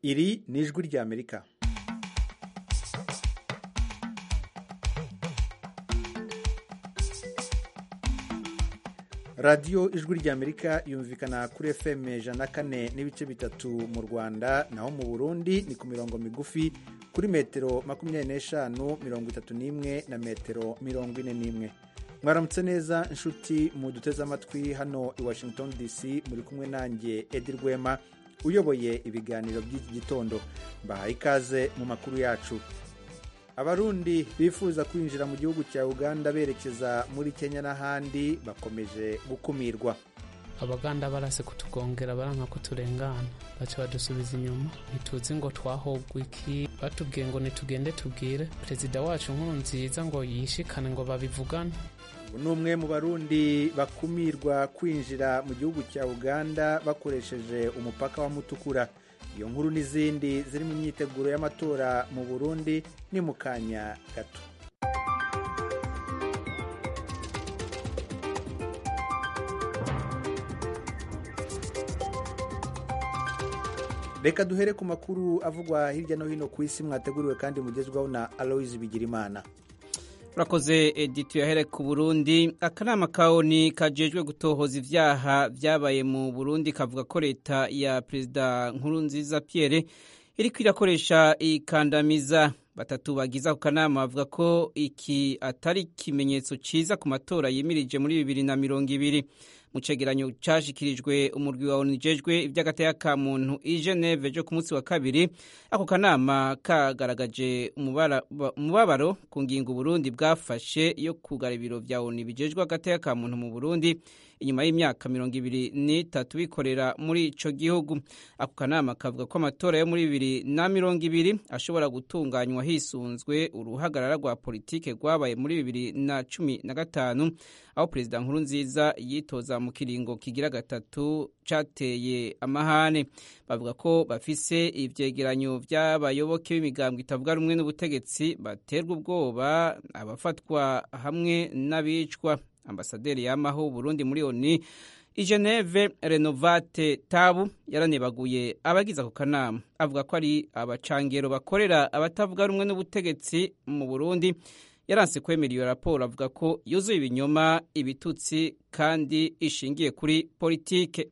iri ni ijwi ry'amerika radiyo ijwi ry'amerika yumvikana kuri fm ijana na kane n'ibice bitatu mu rwanda naho mu burundi ni ku mirongo migufi kuri metero makumyabiri n'eshanu mirongo itatu n'imwe na metero mirongo ine n'imwe mwaramutse neza inshuti mu duteze amatwi hano i washington dc muri kumwe nanjye edi rwema uyoboye ibiganiro by'iki gitondo mbahaye ikaze mu makuru yacu abarundi bifuza kwinjira mu gihugu cya uganda berekeza muri kenya n'ahandi bakomeje gukumirwa abaganda barase kutugongera baranka kuturengana baca badusubiza inyuma ntituzi ngo twahobwa iki batubwiye ngo nitugende tubwire perezida wacu nkuru nziza ngo yishikane ngo babivugane ubu ni umwe mu barundi bakumirwa kwinjira mu gihugu cya uganda bakoresheje umupaka wa mutukura iyo nkuru n'izindi ziri mu myiteguro y'amatora mu burundi ni mu kanya gato reka duhere ku makuru avugwa hirya no hino ku isi mwateguriwe kandi mugezwaho na aloise bigirimana urakoze editi yahere ku burundi akanama ka oni kajejwe gutohoza ivyaha vyabaye mu burundi kavuga ko leta ya perezida nkuru nziza pierre iriko irakoresha ikandamiza batatu bagize ako kanama bavuga ko iki atari ikimenyetso ciza ku matora yimirije muri bibiri na mirongo ibiri mu cegeranyo cashikirijwe umurwi wa onu ujejwe ivy'agateka ka muntu i geneve jo ku munsi wa kabiri ako kanama kagaragaje umubabaro ku ngingo uburundi bwafashe yo kugara ibiro vya onu bijejwe agateka ka muntu mu burundi inyuma y'imyaka mirongo ibiri n'itatu bikorera muri ico gihugu ako kanama kavuga ko amatora yo muri bibiri na mirongo ibiri ashobora gutunganywa hisunzwe uruhagarara rwa politike rwabaye muri bibiri na cumi na gatanu aho perezida nkuru nziza yitoza mu kiringo kigira gatatu cateye amahane bavuga ko bafise ivyegeranyo vy'abayoboke b'imigambwe itavuga rumwe n'ubutegetsi baterwa ubwoba abafatwa hamwe n'abicwa ambasaderi yamaho Burundi muri ONU i Geneve Renovate Tabu yaranebaguye abagize ako kanama avuga ko ari abacangero bakorera abatavuga rumwe n'ubutegetsi mu Burundi yaranse kwemera iyo raporo avuga ko yuzuye ibinyoma ibitutsi kandi ishingiye kuri politike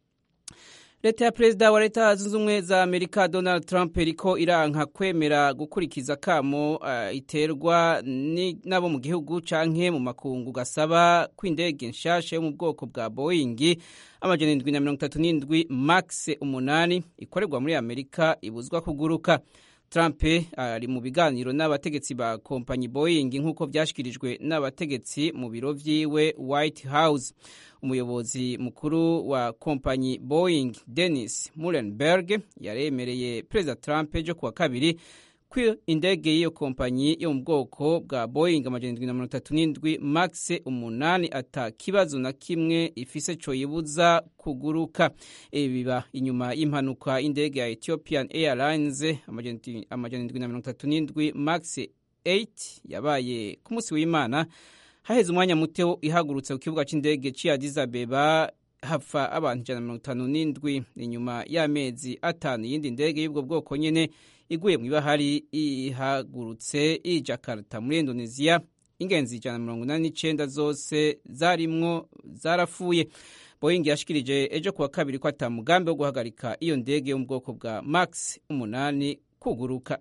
leta ya perezida wa leta zunze ubumwe za amerika donald trump iriko iranka kwemera gukurikiza kamo uh, iterwa n'abo mu gihugu canke mu makungu gasaba ko indege nshasha yo mu bwoko bwa boeing amajana indwi na mirongo itatu n'indwi max umunani ikorerwa muri amerika ibuzwa kuguruka Trump ari mu biganiro n'abategetsi ba kompanyi Boeing nk'uko vyashikirijwe n'abategetsi mu biro vyiwe White House. Umuyobozi mukuru wa kompanyi Boeing Dennis Muhlenberg yaremereye Perezida Trump ejo kuwa kabiri ko indege y'iyo kompanyi yo mu bwoko bwa Boeing amajana indwi na mirongo itatu n'indwi max umunani ata kibazo na kimwe ifise co yibuza kuguruka ibi biba inyuma y'impanuka y'indege ya Ethiopian Airlines amajana indwi na mirongo itatu n'indwi max 8 yabaye ku munsi w'Imana haheze umwanya muto ihagurutse ku kibuga c'indege ci Addis Abeba hapfa abantu ijana na mirongo itanu n'indwi inyuma y'amezi atanu iyindi ndege y'ubwo bwoko nyene iguye mu ibahari ihagurutse i Jakarta muri Indonesia ingenzi ijana na mirongo inani n'icenda zose zarimwo zarapfuye Boeing yashikirije ejo kuwa kabiri ko ata mugambi wo guhagarika iyo ndege yo mu bwoko bwa Max umunani kuguruka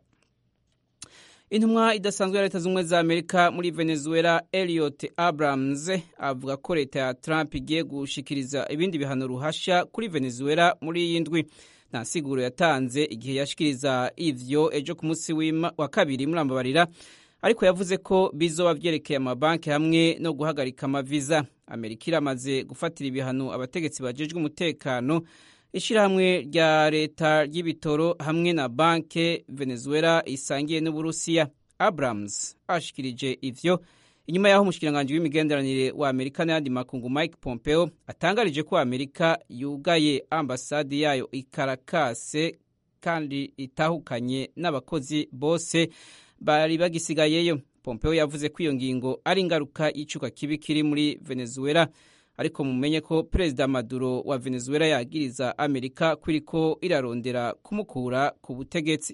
intumwa idasanzwe ya leta z'ubumwe za amerika muri venezuela eliot abrams avuga ko leta ya trump igiye gushikiriza ibindi bihano ruhasha kuri venezuela muri iyi ndwi nta siguro yatanze igihe yashikiriza ivyo ejo ku munsi wa kabiri murambabarira ariko yavuze ko bizoba vyerekeye amabanki hamwe no guhagarika amaviza amerika iramaze gufatira ibihano abategetsi bajejwe umutekano ishirahamwe rya leta ry'ibitoro hamwe na banke venezuela isangiye n'uburusiya abrams ashikirije ivyo inyuma y'aho umushikiranganji w'imigenderanire wa amerika n'ayandi makungu mike pompeo atangarije ko amerika yugaye ambasadi yayo i karakase kandi itahukanye n'abakozi bose bari bagisigayeyo pompeo yavuze ko iyo ngingo ari ingaruka y'icuka kibi kiri muri venezuela ariko mumenye ko perezida maduro wa venezuela yagiriza amerika ko iriko irarondera kumukura ku butegetsi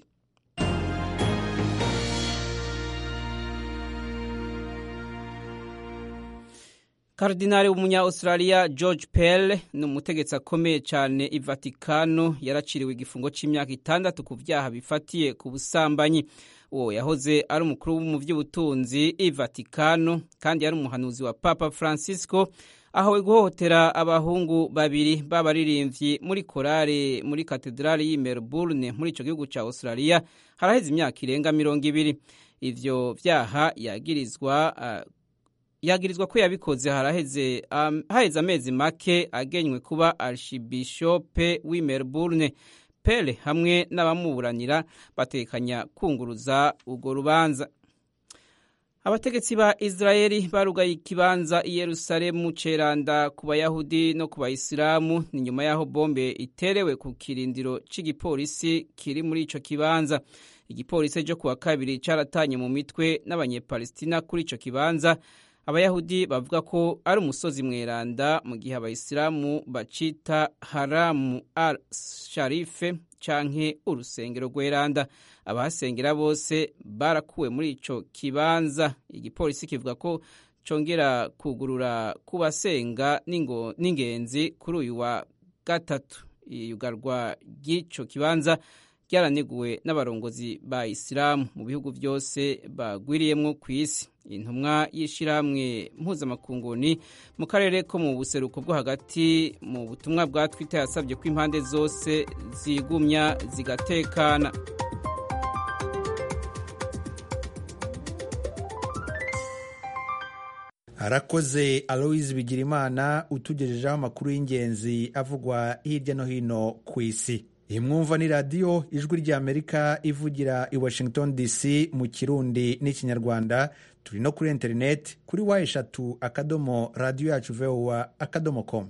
Kardinali w'umunya Australia George Pell ni umutegetsi akomeye cyane i Vatikano yaraciriwe igifungo cy'imyaka itandatu ku byaha bifatiye ku busambanyi uwo yahoze ari umukuru mu by'ubutunzi i Vatikano kandi yari umuhanuzi wa Papa Francisco ahawe guhohotera abahungu babiri b'abaririmbyi muri korale muri katedrali y'i Melbourne muri icyo gihugu cya Australia haraheze imyaka irenga mirongo ibiri ivyo vyaha yagirizwa uh, yagirizwa ko yabikoze haraheze um, haheze amezi make agenywe kuba archibishope w'i Melbourne Pele hamwe n'abamuburanira batekanya kunguruza urwo rubanza abategetsi ba Israeli barugaye ikibanza i Yerusalemu ceranda ku bayahudi no ku bayisilamu ni nyuma y'aho bombe iterewe ku kirindiro c'igipolisi kiri muri ico kibanza igipolisi cyo kuwa kabiri caratanye mu mitwe n'abanyepalestina kuri ico kibanza abayahudi bavuga ko ari umusozi mweranda mu gihe abayisilamu bacita haramu al sharife canke urusengero rweranda abahasengera bose barakuwe muri ico kibanza igipolisi kivuga ko congera kugurura ku basenga n'ingenzi kuri uyu wa gatatu iyugarwa ry'ico kibanza ryaraniguwe n'abarongozi ba isilamu mu bihugu byose bagwiriyemwo ku isi intumwa y'ishyirahamwe mpuzamakunguni mu karere ko mu buseruko bwo hagati mu butumwa bwa twita yasabye ko impande zose zigumya zigatekana arakoze aloise bigirimana utugejejeho amakuru y'ingenzi avugwa hirya no hino ku isi iyi mwumva ni radiyo ijwi ry'amerika ivugira i washington dc mu kirundi n'ikinyarwanda turi no kuri interineti kuri wa eshatu akadomo radiyo yacu vowa akadomo komu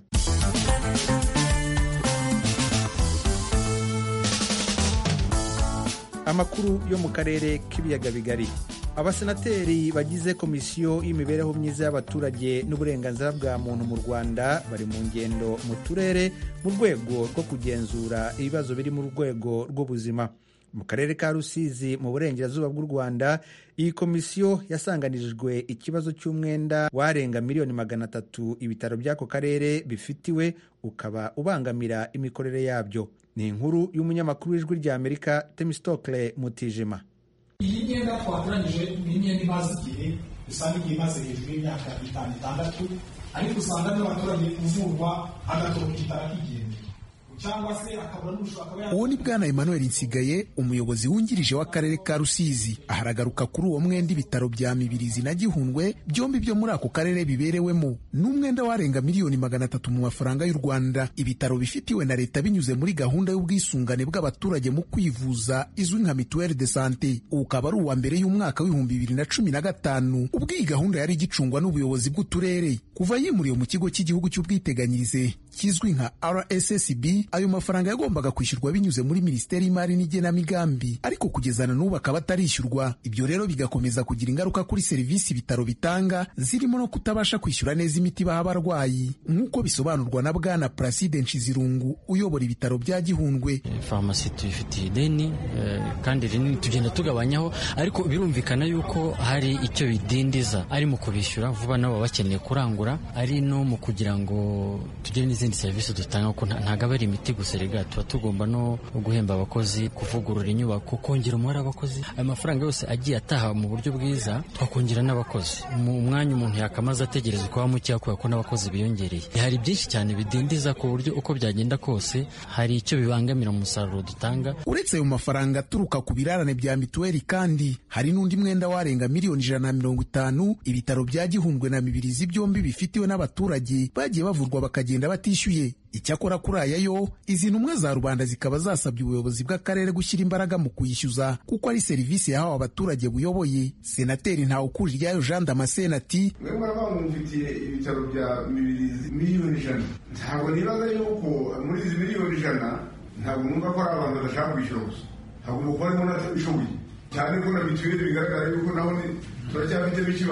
amakuru yo mu karere k'ibiyaga bigari abasenateri bagize komisiyo y'imibereho myiza y'abaturage n'uburenganzira bwa muntu mu rwanda bari mu ngendo mu turere mu rwego rwo kugenzura ibibazo biri mu rwego rw'ubuzima mu karere ka rusizi mu burengerazuba bw'u rwanda iyi komisiyo yasanganirijwe ikibazo cy'umwenda warenga miliyoni magana atatu ibitaro by'ako karere bifitiwe ukaba ubangamira imikorere yabyo ni inkuru y'umunyamakuru w'ijwi ry'amerika temistokle mutijima iyi myenda twatoranyije ni imyenda imaze igihe usanga igihe imaze hejuru y'imyaka itanu itandatu ariko usanga n'abaturage uvurwa agatoroka igitara kigenda cyangwa se akabura n'ushobora uwo ni bwana emmanuel nsigaye umuyobozi wungirije w'akarere ka rusizi aharagaruka kuri uwo mwenda ibitaro bya mibirizi na gihundwe byombi byo muri ako karere biberewemo n'umwenda warenga miliyoni magana atatu mu mafaranga y'u rwanda ibitaro bifitiwe na leta binyuze muri gahunda y'ubwisungane bw'abaturage mu kwivuza izwi nka mituweli de sante ukaba ari uwa mbere y'umwaka w'ibihumbi bibiri na cumi na gatanu ubwo iyi gahunda yari igicungwa n'ubuyobozi bw'uturere kuva yimuriwe mu kigo cy'igihugu cy'ubwiteganyirize kizwi nka rssb ayo mafaranga yagombaga kwishyurwa binyuze muri minisiteri y'imari n'igenamigambi ariko kugeza na n'ubu akaba atarishyurwa ibyo rero bigakomeza kugira ingaruka kuri serivisi ibitaro bitanga zirimo no kutabasha kwishyura neza imiti baha abarwayi nk'uko bisobanurwa na bwana Placide Nshizirungu uyobora ibitaro bya Gihundwe farumasi tuyifitiye ideni kandi rinini tugenda tugabanyaho ariko birumvikana yuko hari icyo bidindiza ari mu kubishyura vuba nabo bakeneye kurangura ari no mu kugira ngo tugire n'izindi serivisi dutanga kuko ntabwo aba ari imiti gusa rega tuba tugomba no guhemba abakozi kuvugurura inyubako kongera umubare w'abakozi ayo mafaranga yose agiye ataha mu buryo bwiza twakongera n'abakozi mu mwanya umuntu yakamaze ategereza kuba mukeya kubera ko n'abakozi biyongereye hari byinshi cyane bidindiza ku buryo uko byagenda kose hari icyo bibangamira mu musaruro dutanga uretse ayo mafaranga aturuka ku birarane bya mituweli kandi hari n'undi mwenda warenga miliyoni ijana na mirongo itanu ibitaro bya gihundwe na mibirizi byombi bifitiwe n'abaturage bagiye bavurwa bakagenda batishyuye icyakora kuri aya yo izi ntumwa za rubanda zikaba zasabye ubuyobozi bw'akarere gushyira imbaraga mu kuyishyuza kuko ari serivisi yahawe abaturage buyoboye senateri ntawukuriryayo jean damascene ati mwe muraba mumfitiye ibitaro bya mibirizi miliyoni ijana ntabwo nibaza yuko muri izi miliyoni ijana ntabwo numva ko ari abantu badashaka kwishyura gusa hagomba kuba harimo n'abatabishoboye cyane ko na mituweli bigaragara yuko naho turacyafitemo ikibazo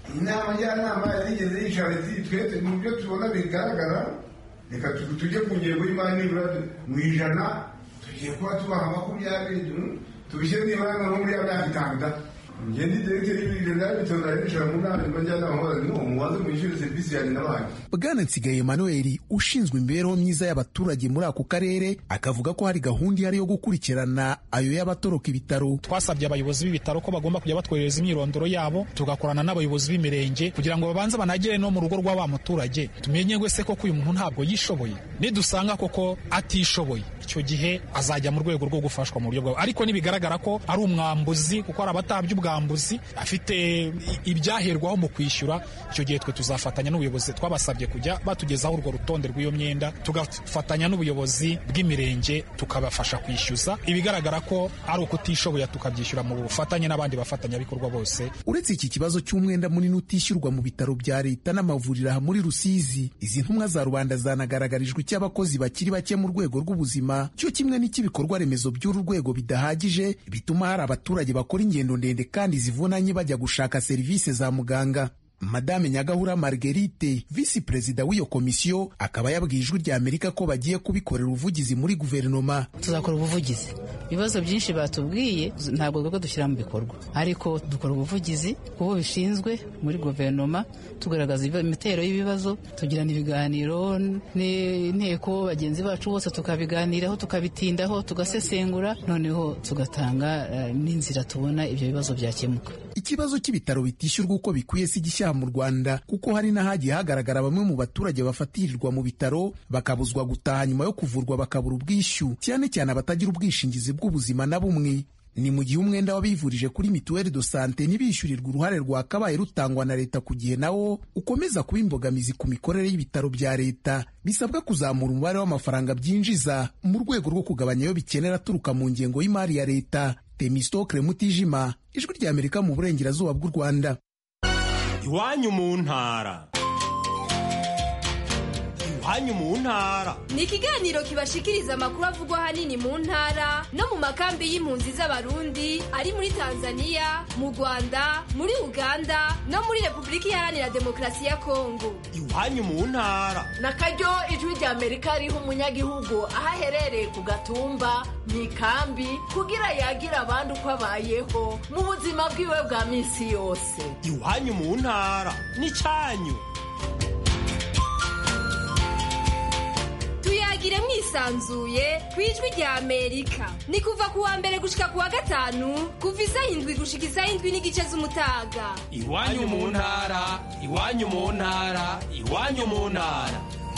inama njyanama yarigeze yicara iti twe mu byo tubona bigaragara reka tujye ku ngengo y'imari nibura mu ijana tugiye kuba tubaha makumyabiri tubishyire nibura nko muri ya myaka itanu da ngende diregiteri y'ibiro byabitoza yicara mu nama nyuma njyanama hora ni umuwaze mwishyure serivisi yanjye n'abantu bwana nsigaye emmanuel ushinzwe imibereho myiza y'abaturage muri ako karere akavuga ko hari gahunda ihari yo gukurikirana ayo y'abatoroka ibitaro twasabye abayobozi b'ibitaro ko bagomba kujya batwohereza imyirondoro yabo tugakorana n'abayobozi b'imirenge kugira ngo babanze banagere no mu rugo rwa wa muturage tumenye wese koko uyu muntu ntabwo yishoboye nidusanga koko atishoboye icyo gihe azajya mu rwego rwo gufashwa mu buryo bwawe ariko nibigaragara ko ari umwambuzi kuko hari abatabye ubwambuzi afite ibyaherwaho mu kwishyura icyo gihe twe tuzafatanya n'ubuyobozi twabasabye kujya batugezaho urwo rutonde rw'iyo myenda tugafatanya n'ubuyobozi bw'imirenge tukabafasha kwishyuza ibigaragara ko ari ukutishoboye tukabyishyura mu bufatanye n'abandi bafatanyabikorwa bose uretse iki kibazo cy'umwenda munini utishyurwa mu bitaro bya leta n'amavuriro aha muri rusizi izi ntumwa za rubanda zanagaragarijwe icy'abakozi bakiri bake mu rwego rw'ubuzima cyo kimwe n'icy'ibikorwa remezo by'uru rwego bidahagije bituma hari abaturage bakora ingendo ndende kandi zivunanye bajya gushaka serivisi za muganga madame nyagahura marguerite visi perezida w'iyo komisiyo akaba yabwiye ijwi rya amerika ko bagiye kubikorera ubuvugizi muri guverinoma tuzakora ubuvugizi ibibazo byinshi batubwiye ntabwo twebwe dushyira mu bikorwa ariko dukora ubuvugizi kubo bishinzwe muri guverinoma tugaragaza imitero y'ibibazo tugirana ibiganiro n'inteko bagenzi bacu bose tukabiganiraho tukabitindaho tugasesengura noneho tugatanga n'inzira tubona ibyo bibazo byakemuka ikibazo cy'ibitaro bitishyurwa uko bikwiye si gishya mu rwanda kuko hari n'ahagiye hagaragara bamwe mu baturage bafatirirwa mu bitaro bakabuzwa gutaha nyuma yo kuvurwa bakabura ubwishyu cyane cyane abatagira ubwishingizi bw'ubuzima na bumwe ni mu gihe umwenda w'abivurije kuri mituweli do sante ntibishyurirwe uruhare rwakabaye rutangwa na leta ku gihe nawo ukomeza kuba imbogamizi ku mikorere y'ibitaro bya leta bisabwa kuzamura umubare w'amafaranga byinjiza mu rwego rwo kugabanya ayo bikenera aturuka mu ngengo y'imari ya leta temistokle mutijima ijwi rya amerika mu burengerazuba bw'u rwanda iwanyu mu ntara iwanyu mu ntara ni ikiganiro kibashikiriza amakuru avugwa ahanini mu ntara no mu makambi y'impunzi z'abarundi ari muri tanzania mu rwanda muri uganda no muri repubulika iharanira demokarasi ya kongo iwanyu mu ntara na karyo ijwi rya amerika riha umunyagihugu aho aherereye ku gatumba mu ikambi kugira yagira abandi uko abayeho mu buzima bwiwe bwa minsi yose iwanyu mu ntara ni cyanyu tuyagire mwisanzuye ku ijwi rya amerika ni kuva ku wa mbere gushika ku wa gatanu kuva isaha indwi gushika isaha indwi n'igice z'umutaga iwanyu mu ntara iwanyu mu ntara iwanyu mu ntara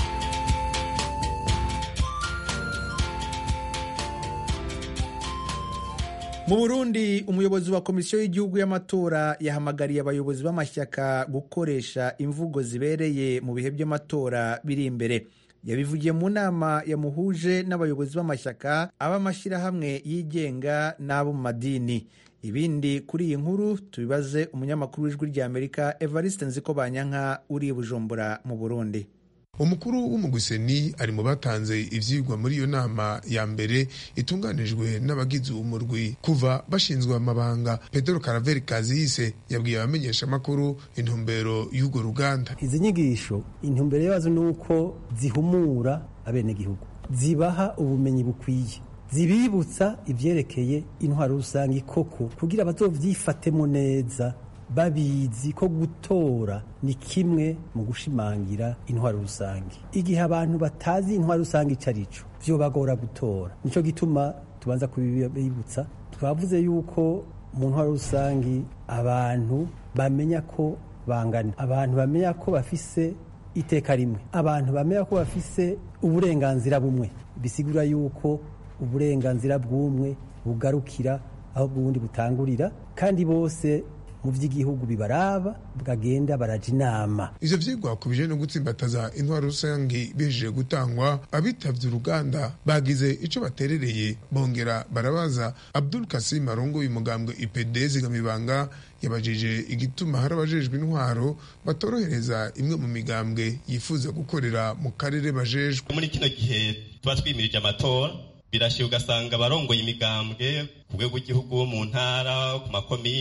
mu burundi umuyobozi wa komisiyo y'igihugu y'amatora yahamagariye abayobozi b'amashyaka gukoresha imvugo zibereye mu bihe by'amatora biri imbere yabivugiye mu nama yamuhuje n'abayobozi b'amashyaka ab'amashyirahamwe yigenga n'abo mu madini ibindi kuri iyi nkuru tubibaze umunyamakuru w'ijwi rya amerika evariste nziko banyanka uri i bujumbura mu burundi umukuru w'umuguseni ari mu batanze ivyigwa muri iyo nama ya mbere itunganijwe n'abagize umurwi kuva bashinzwe amabanga pedro karaveri kaziyise yabwiye abamenyesha amakuru intumbero y'urwo ruganda izi nyigisho intumbero yazo ni uko zihumura abenegihugu zibaha ubumenyi bukwiye zibibutsa ivyerekeye intwaro rusange koko kugira bazovyifatemo neza babizi ko gutora ni kimwe mu gushimangira intwaro rusange igihe abantu batazi intwaro rusange ico arico vyobagora gutora nico gituma tubanza kubibutsa twavuze yuko mu ntwaro rusange abantu bamenya ko bangana abantu bamenya ko bafise iteka rimwe abantu bamenya ko bafise uburenganzira bumwe bisigura yuko uburenganzira bw'umwe bugarukira aho bw'ubundi butangurira kandi bose mu by'igihugu bibaraba bwagenda baraja inama ivyo vyigwa kubije no gutsimbataza intwaro rusange bihejeje gutangwa abitavye uruganda bagize ico baterereye bongera barabaza abdul kasim arongoye umugambwe ipd zigamibanga yabajije igituma hari abajejwe intwaro batorohereza imwe mu migambwe yifuza gukorera mu karere bajejwe muri kino gihe tuba twimirije amatora birashira ugasanga abarongoye imigambwe ku rwego rw'igihugu mu ntara ku makomine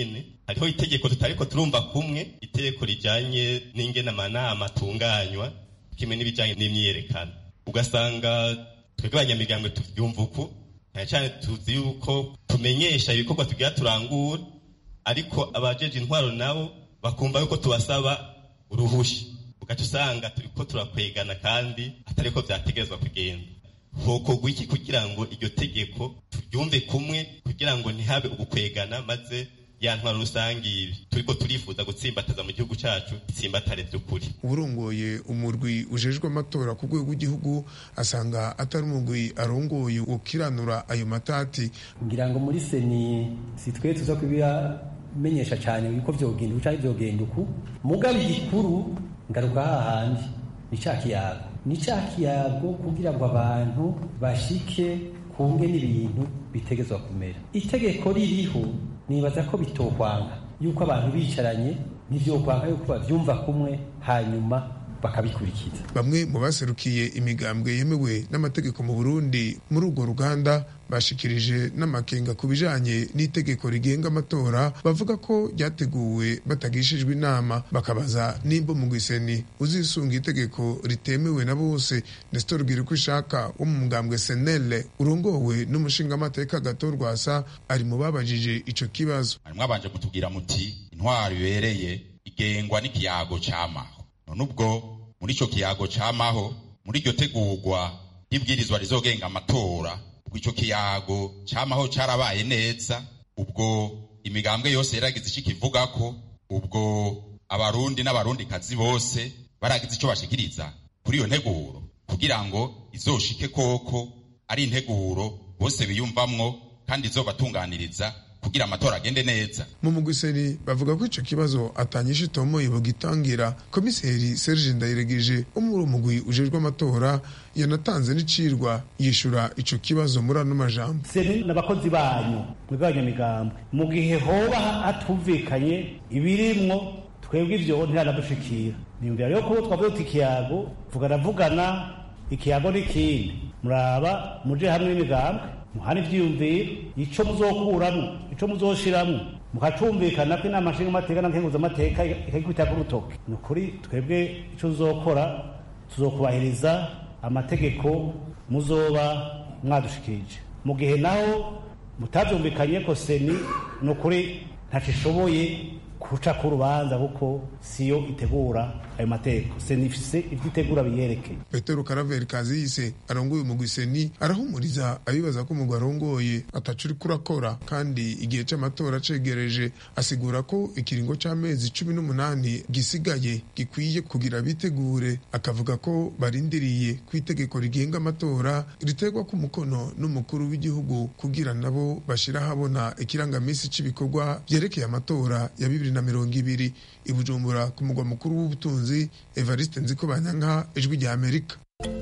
hariho itegeko tutariko turumva kumwe itegeko rijanye n'ingene amanama atunganywa kimwe n'ibijanye n'imyiyerekano ugasanga twebwe abanyamigambwe tuvyumva uku cyane cyane tuzi yuko tumenyesha ibikorwa tugira turangura ariko abajeje intwaro nabo bakumva yuko tubasaba uruhusha ugaca usanga turiko turakwegana kandi atariko vyategerezwa kugenda hokorwa iki kugira ngo iryo tegeko turyumve kumwe kugira ngo ntihabe ugukwegana maze ya ntwaro rusange ibi turiko turifuza gutsimbataza mu gihugu cacu itsimbatare vy'ukuri urongoye umurwi ujejwe amatora ku rwego rw'igihugu asanga atari umurwi arongoye ukiranura ayo matati ngira ngo muri seni si twe tuza kubiramenyesha cyane yuko vyogenda uca vyogenda uku mugabe igikuru ngaruka hahandi ni ca kiyago ni ca kiyago kugira ngo abantu bashike kunge n'ibintu bitegezwa kumera itegeko ririho nibaza ko bitokwanga yuko abantu bicaranye nivyokwanga yuko bavyumva kumwe hanyuma bakabikurikiza bamwe mu baserukiye imigambwe yemewe n'amategeko mu burundi muri urwo ruganda bashikirije n'amakenga ku bijanye n'itegeko rigenga amatora bavuga ko ryateguwe batagishijwe inama bakabaza nimba mu gwiseni uzisunga itegeko ritemewe na bose nestor ko ishaka wo mu mugambwe senele urongowe n'umushingamateka gato rwasa ari mu babajije ico kibazo mwabanje kutubwira muti intwaro ibereye igengwa n'ikiyago cy'amaho none ubwo muri icyo kiyago cy'amaho muri iryo tegurwa ry'ibwirizwa rizogenga amatora ubwo icyo kiyago cy'amaho cyarabaye neza ubwo imigambwe yose yaragize icyo kivuga ko ubwo abarundi n'abarundikazi bose baragize icyo bashikiriza kuri iyo nteguro kugira ngo izoshike koko ari integuro bose biyumvamwo kandi izobatunganiriza kugira amatora agende neza mu mugwiseni bavuga ko ico kibazo atanyisha itomoye bugitangira komiseri Serge Ndayiregeje wo muri umugwi ujejwe amatora yanatanze n'icirwa yishura ico kibazo muri ano majambo seni n'abakozi banyu mwebwe abanyamigambwe mu gihe hoba hatumvikanye ibirimwo twebwe ivyo ntiradushikira niyumvira rero ko twavuye tuti ikiyago vugana vugana ikiyago n'ikindi muraba muje hamwe n'imigambwe muhana ivyiyumviro ico muzokuramwo ico muzoshiramwo mukacumvikana ko inama nshingamateka na nkenguzamateka ikagikubita ku rutoke ni ukuri twebwe ico tuzokora tuzokubahiriza amategeko muzoba mwadushikirije mu gihe naho mutavyumvikanye ko seni ni ukuri ntaco ishoboye kuca ku rubanza kuko siyo itegura ayo mategeko seni ifise ivyo itegura biyerekeye petero karaveri kaziyise arongoye umugwi seni arahumuriza abibaza ko umugwi arongoye ataco uriko urakora kandi igihe c'amatora cegereje asigura ko ikiringo c'amezi cumi n'umunani gisigaye gikwiye kugira bitegure akavuga ko barindiriye ko itegeko rigenga amatora riterwa ku mukono n'umukuru w'igihugu kugira nabo bashira habona ikirangamisi c'ibikorwa vyerekeye amatora ya bibiri na mirongo ibiri i bujumbura ku mugwa mukuru w'ubutunzi evariste nziko banyanka ijwi rya amerika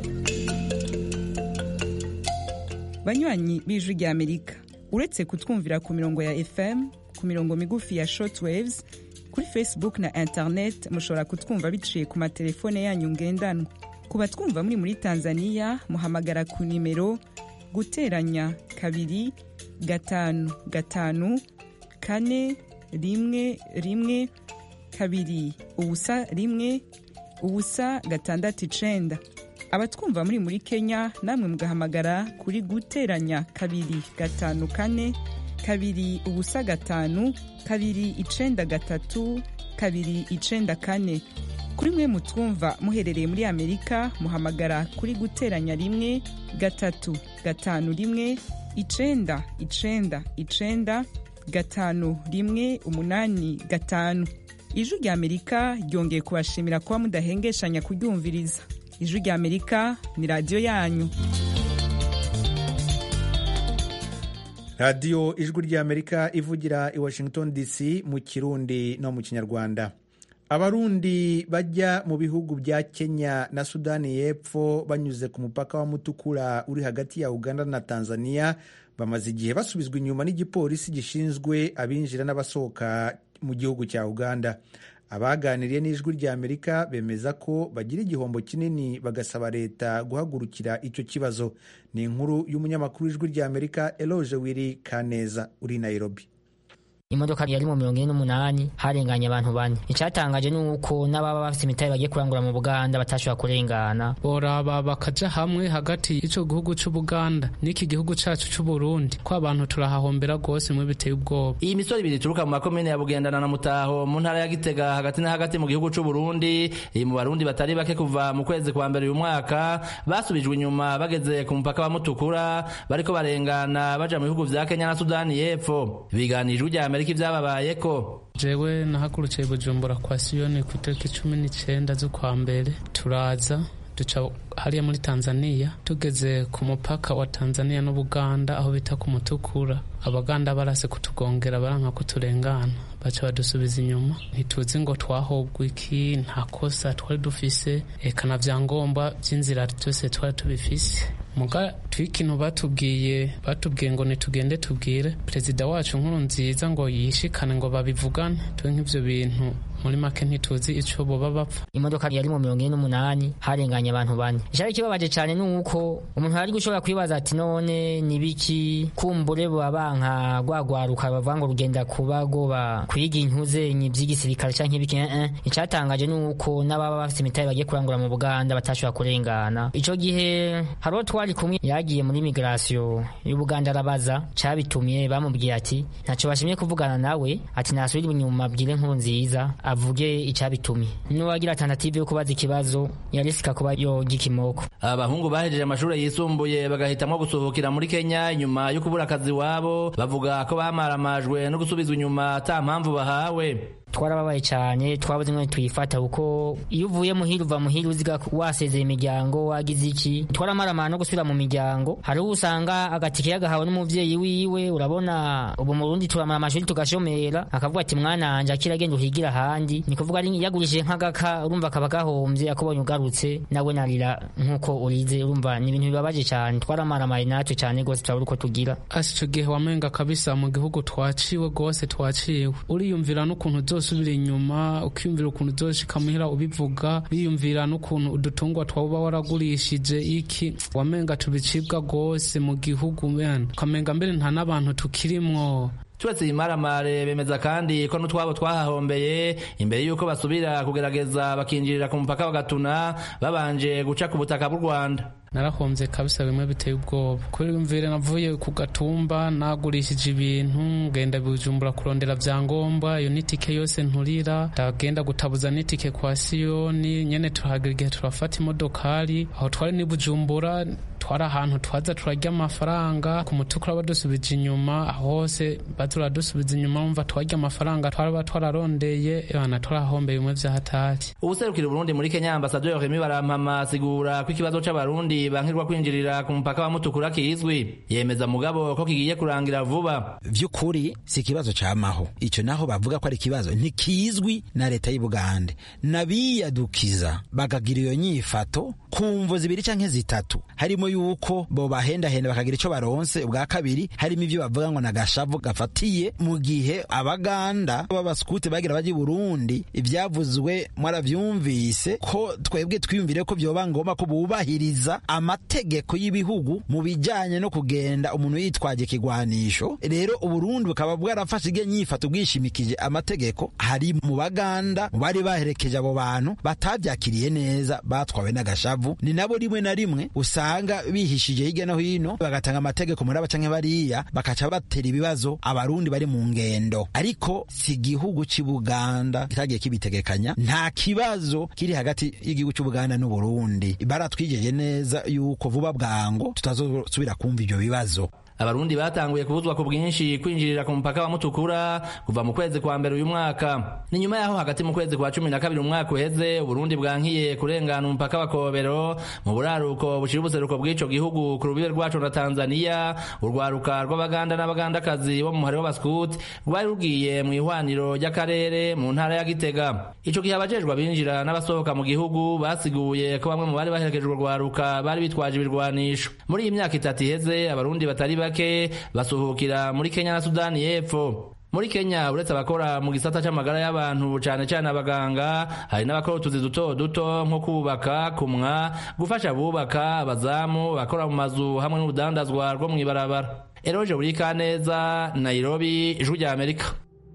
banywanyi b'ijwi rya amerika uretse kutwumvira ku mirongo ya fm ku mirongo migufi ya shortwaves kuri facebook na internet mushobora kutwumva biciye ku matelefone yanyu ngendanwa ku batwumva muri muri tanzania muhamagara ku nimero guteranya kabiri gatanu gatanu kane rimwe rimwe kabiri ubusa rimwe ubusa gatandatu icenda abatwumva muri muri kenya namwe mugahamagara kuri guteranya kabiri gatanu kane kabiri ubusa gatanu kabiri icenda gatatu kabiri icenda kane kuri mwe mutwumva muherereye muri amerika muhamagara kuri guteranya rimwe gatatu gatanu rimwe icenda icenda icenda gatanu rimwe umunani gatanu ijwi rya amerika ryongeye kubashimira kuba mudahengeshanya kuryumviriza ijwi rya amerika ni radiyo yanyu radiyo ijwi rya amerika ivugira i washington dc mu kirundi no mu kinyarwanda abarundi bajya mu bihugu bya kenya na sudani y'epfo banyuze ku mupaka wa mutukura uri hagati ya uganda na tanzania bamaze igihe basubizwa inyuma n'igipolisi gishinzwe abinjira n'abasohoka mu gihugu cya uganda abaganiriye n'ijwi rya amerika bemeza ko bagira igihombo kinini bagasaba leta guhagurukira icyo kibazo ni inkuru y'umunyamakuru w'ijwi rya amerika eloge wiri kaneza uri nairobi imodoka yari mu mirongo ine n'umunani harenganye abantu bane icyatangaje ni uko n'ababa bafite imitahe bagiye kurangura mu buganda batashobora kurengana boraba bakaja hamwe hagati y'ico gihugu c'ubuganda n'iki gihugu cacu c'uburundi ko abantu turahahombera rwose mwe biteye ubwoba iyi misoro ibiri ituruka mu makomine ya bugendana na mutaho mu ntara ya gitega hagati na hagati mu gihugu c'uburundi iri mu barundi batari bake kuva mu kwezi kwa mbere uyu mwaka basubijwe inyuma bageze ku mupaka wa mutukura bariko barengana baja mu bihugu vya kenya na sudani y'epfo biganijwe rya amerika ivyababayeko jewe nahagurukiye bujumbura kwa siyoni ku itariki cumi n'icenda z'ukwa mbere turaza duca hariya muri tanzania tugeze ku mupaka wa tanzania n'ubuganda aho bita ku mutukura abaganda barase kutugongera baranka kuturengana baca badusubiza inyuma ntituzi ngo twahobwa iki nta kosa twari dufise eka na vyangombwa vy'inzira vyose twari tubifise muga twikintu batubwiye batubwiye ngo nitugende tubwire perezida wacu nkuru nziza ngo yishikane ngo babivugane twe nk'ivyo bintu muri make ntituzi ico boba bapfa imodoka yari mu mirongo ine n'umunani harenganye abantu bane icari kibabaje cane ni uko umuntu ari gushobora kwibaza ati none ni biki kumbure boba banka rwagwaruka bavuga ngo rugenda kuba goba kwiga intuzenyi vy'igisirikare canke ibiki eh icatangaje ni uko n'ababa bafite imitahe bagiye kurangura mu buganda batashobora kurengana ico gihe hariho twari kumwe yagiye muri migration y'ubuganda arabaza cabitumye bamubwiye ati ntaco bashimye kuvugana nawe ati nasubira inyuma abwire nkuru nziza avuge icyabitumye n'uwagira tentative yo kubaza ikibazo yarisika kuba yoga ikimoko abahungu bahejeje amashuri yisumbuye bagahitamwo gusohokera muri kenya nyuma yo kubura akazi wabo bavuga ko bamaramajwe no gusubizwa inyuma ata mpamvu bahawe twarababaye cyane twabuze ngo tuyifata kuko iyo uvuye muhira uva muhira uziga wasezeye imiryango wagize iki twaramaramara no gusubira mu miryango hariho usanga agatike yagahawe n'umuvyeyi wiwe urabona ubu mu Burundi turamara amashuri tugashomera akavuga ati mwana wanje akira agenda uhigira ahandi ni kuvuga ari yagurishije nk'agaka urumva kaba gahombye akubonye ugarutse nawe narira nk'uko urize urumva ni ibintu bibabaje cyane twaramaramaye natwe cyane rwose turabura uko tugira asi ico gihe wamenga kabisa mu gihugu twaciwe rwose twaciwe uriyumvira n'ukuntu uzosubira inyuma ukiyumvira ukuntu uzoshika muhira ubivuga biyumvira n'ukuntu udutungwa twaba waragurishije iki wamenga tubicibwa rwose mu gihugu mena ukamenga mbere nta n'abantu tukirimwo turetse imaramare bemeza kandi ko n'utwabo twahahombeye imbere y'uko basubira kugerageza bakinjirira ku mupaka wa gatuna babanje guca ku butaka bw'u rwanda narahombye kabisa bimwe biteye ubwoba kubera imvire navuye ku gatumba nagurishije ibintu ngenda bujumbura kurondera vyangombwa iyo n'itike yose nturira ndagenda gutabuza n'itike kwa siyoni nyene turahagira igihe turafata imodokari aho twari ni bujumbura twari ahantu twaza turarya amafaranga ku mutukura badusubije inyuma hose baturadusubiza inyuma wumva twarya amafaranga twaraba twararondeye bana turahombeye bimwe vyahatari ubuserukira uburundi muri kenya ambasaderi remi barampama asigura ko ikibazo c'abarundi bankirwa kwinjirira ku mupaka wa mutukura kizwi yemeza mugabo ko kigiye kurangira vuba vy'ukuri si ikibazo camaho ico naho bavuga ko ari ikibazo ntikizwi na leta y'ubugande nabiyadukiza bakagira iyo nyifato ku mvo zibiri canke zitatu harimo yuko bo bahendahenda bakagira ico baronse ubwa kabiri harimo ivyo bavuga ngo nagashavu gafatiye mu gihe abaganda b'abaskuti bagira baje Burundi ivyavuzwe mwaravyumvise ko twebwe twiyumvire ko vyoba ngoma ko bubahiriza amategeko y'ibihugu mu bijanye no kugenda umuntu yitwaje kigwanisho rero uburundi bukaba bwarafashe ige nyifato bwishimikije amategeko hari mu baganda mu bari baherekeje abo bantu batavyakiriye neza batwawe n'agashavu ni nabo rimwe na rimwe usanga bihishije hirya no hino bagatanga amategeko muri aba canke bariya bakaca batera ibibazo abarundi bari mu ngendo ariko si igihugu c'i buganda kitagiye kibitegekanya nta kibazo kiri hagati y'igihugu c'ubuganda n'uburundi baratwijeje neza yuko vuba bwango tutazosubira kumva ivyo bibazo abarundi batanguye kubuzwa ku bwinshi kwinjirira ku mupaka wa mutukura kuva mu kwezi kwa mbere uyu mwaka ni nyuma yaho hagati mu kwezi kwa cumi na kabiri umwaka uheze uburundi bwankiye kurengana umupaka wa kobero mu buraruko bushira ubuseruko bw'ico gihugu ku rubibe rwaco na tanzaniya urwaruka rw'abaganda n'abagandakazi bo mu muhari w'abaskuti rwari rugiye mu ihwaniro ry'akarere mu ntara ya gitega ico gihe abajejwe abinjira n'abasohoka mu gihugu basiguye ko bamwe mu bari baherekeje urwo rwaruka bari bitwaje ibirwanisho muri iyi myaka itatu iheze abarundi batari bake basuhukira muri Kenya na Sudani y'Epfo muri Kenya uretse abakora mu gisata c'amagara y'abantu cane cane abaganga hari n'abakora utuzi duto duto nko kubaka kumwa gufasha abubaka abazamu bakora mu mazu hamwe n'urudandazwa rwo mw'ibarabara Eroje Burikaneza Nairobi Ijwi rya Amerika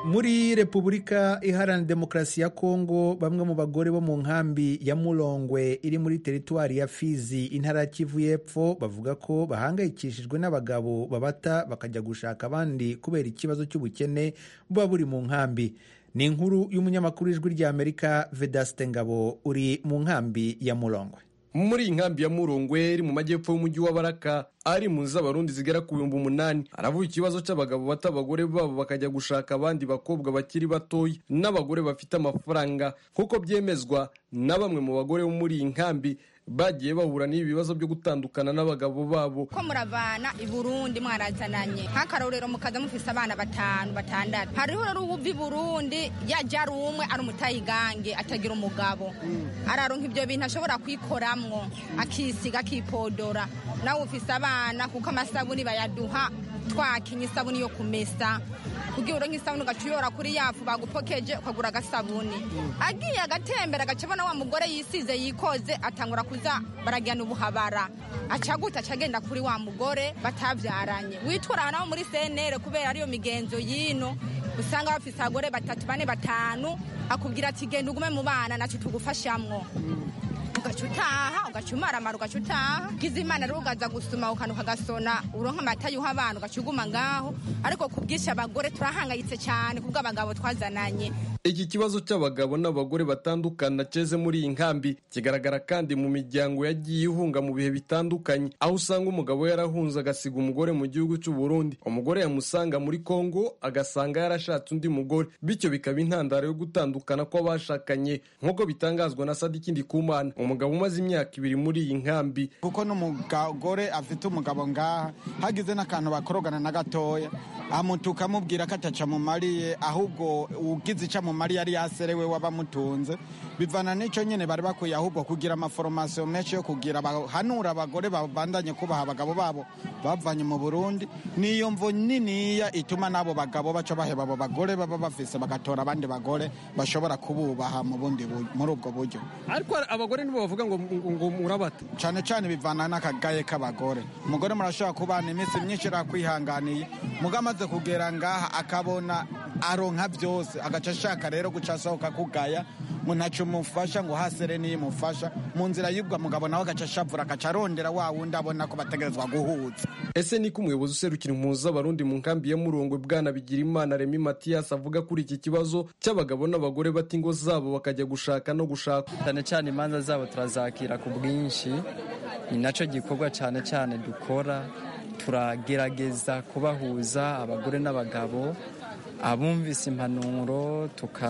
muri repubulika iharanira demokarasi ya kongo bamwe mu bagore bo mu nkambi ya murongwe iri muri teritwari ya fizi intara ya kivu y'epfo bavuga ko bahangayikishijwe n'abagabo babata bakajya gushaka abandi kubera ikibazo cy'ubukene buba buri mu nkambi ni inkuru y'umunyamakuru w'ijwi ry'amerika vedaste ngabo uri mu nkambi ya murongwe muri iyi nkambi ya murongwe iri mu majyepfo y'umujyi wa baraka ari mu z'abarundi zigera ku bihumbi umunani aravuga ikibazo cy'abagabo bata abagore babo bakajya gushaka abandi bakobwa bakiri batoya n'abagore bafite amafaranga nk'uko byemezwa na bamwe mu bagore bo muri iyi nkambi bagiye bahura n'ibi bibazo byo gutandukana n'abagabo babo ko muravana i burundi mwarazananye nk'akarorero mukaza mufise abana batanu batandatu hariho rero uwuva i burundi yajya ari umwe ari umutayigange atagira umugabo araronka ibyo bintu ashobora kwikoramwo akisiga akipodora nawe ufise abana kuko amasabuni bayaduha twakinye isabuni yo kumesa kugira uronke isabuni ugaca uyora kuri yafu bagupokeje ukagura agasabuni agiye agatembera agaca abona wa mugore yisize yikoze atangura kuza baragirana ubuhabara aca gute aca agenda kuri wa mugore batabyaranye witwara nawe muri senere kubera ariyo migenzo y'ino usanga bafise abagore batatu bane batanu akubwira ati genda ugume mu bana naco tugufashamwo ugaca utaha ugaca umaramara ugaca utaha ugize imana rero ugaza gusuma ukanuka agasona uronka amata yuha abana ugaca uguma ngaho ariko ku bwinshi abagore turahangayitse cyane kubwo abagabo twazananye iki kibazo cy'abagabo n'abagore batandukana ceze muri iyi nkambi kigaragara kandi mu miryango yagiye ihunga mu bihe bitandukanye aho usanga umugabo yarahunze agasiga umugore mu gihugu cy'u Burundi umugore yamusanga muri Kongo agasanga yarashatse undi mugore bityo bikaba intandaro yo gutandukana kw'abashakanye nk'uko bitangazwa na Sadiki Ndikumana umugabo umaze imyaka ibiri muri iyi nkambi kuko n'umugore afite umugabo ngaha hagize n'akantu bakorogana na gatoya amutuka amubwira ko ataca mumariye ahubwo ugize ica mumariye ari yaserewe wabamutunze bivana n'icyo nyine bari bakwiye ahubwo kugira amaforomasiyo menshi yo kugira bahanura abagore babandanye kubaha abagabo babo bavanye mu burundi niyo mvo niniya ituma n'abo bagabo baca baheba abo bagore baba bafise bagatora abandi bagore bashobora kububaha mu bundi muri ubwo buryo ariko abagore nibo bavuga ngo ngo murabata cyane cyane bivana n'akagaye k'abagore umugore murashobora kubana iminsi myinshi yakwihanganiye muga amaze kugera ngaha akabona aronka byose agaca ashaka rero guca asohoka kugaya ngo ntacyo umufasha ngo hasere niyo imufasha mu nzira y'ubwo mugabo nawe agaca ashavura agaca arondera wa wundi abona ko bategerezwa guhuza ese niko umuyobozi userukira impunzi z'abarundi mu nkambi ya murongwe bwana bigira imana remi matiyasi avuga kuri iki kibazo cy'abagabo n'abagore bata ingo zabo bakajya gushaka no gushaka cyane cyane imanza zabo turazakira ku bwinshi ni nacyo gikorwa cyane cyane dukora turagerageza kubahuza abagore n'abagabo abumvise impanuro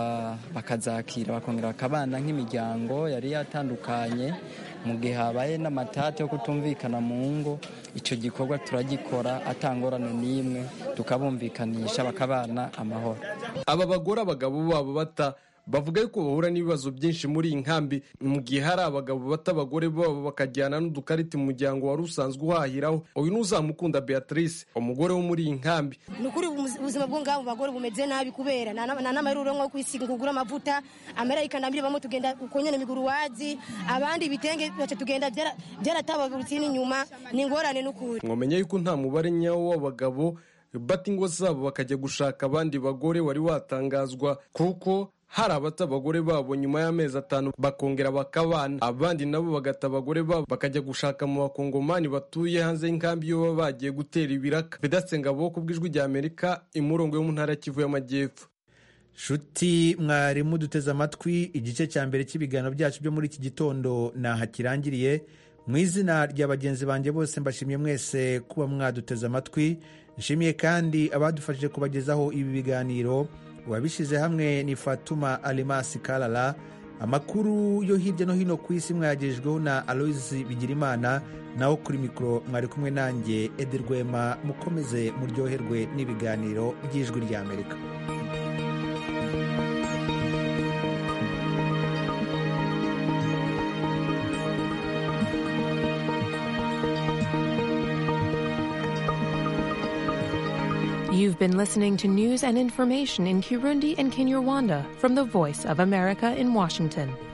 bakazakira bakongera bakabana nk'imiryango yari yatandukanye mu gihe habaye n'amatati yo kutumvikana mu ngo icyo gikorwa turagikora atangorane n'imwe tukabumvikanisha bakabana amahoro aba bagore abagabo babo bata bavuga yuko bahura n'ibibazo byinshi muri iyi nkambi mu gihe hari abagabo bata abagore babo bakajyana n'udukarita umuryango wari usanzwe uhahiraho uyu ni uzamukunda beatrice umugore wo muri iyi nkambi ni ukuri ubuzima bwo ngabo bagore bumeze nabi kubera nta n'amaruro nko kwisiga kugura amavuta amarayika ndambire bamwe tugenda uko nyene miguru wazi abandi ibitenge baca tugenda byaratabagurutse n'inyuma ni ingorane n'ukuri mwamenye yuko nta mubare nyawo w'abagabo bata ingo zabo bakajya gushaka abandi bagore wari watangazwa kuko hari abata abagore babo nyuma y'amezi atanu bakongera bakabana abandi nabo bagata abagore babo bakajya gushaka mu bakongomani batuye hanze y'inkambi iyo baba bagiye gutera ibiraka vedatse ngabo ku bw'ijwi rya amerika imurongo yo mu ntara ya kivu y'amajyepfo shuti mwarimu duteze amatwi igice cya mbere cy'ibiganiro byacu byo muri iki gitondo ntaha kirangiriye mu izina rya bagenzi banjye bose mbashimiye mwese kuba mwaduteze amatwi nshimiye kandi abadufashije kubagezaho ibi biganiro uwabishyize hamwe ni fatuma alimasi karara amakuru yo hirya no hino ku isi mwayagejejweho na aloyizi bigirimana naho kuri mikoro mwari kumwe nanjye edi rwema mukomeze muryoherwe n'ibiganiro by'ijwi ry'amerika You've been listening to news and information in Kirundi and Kinyarwanda from the Voice of America in Washington.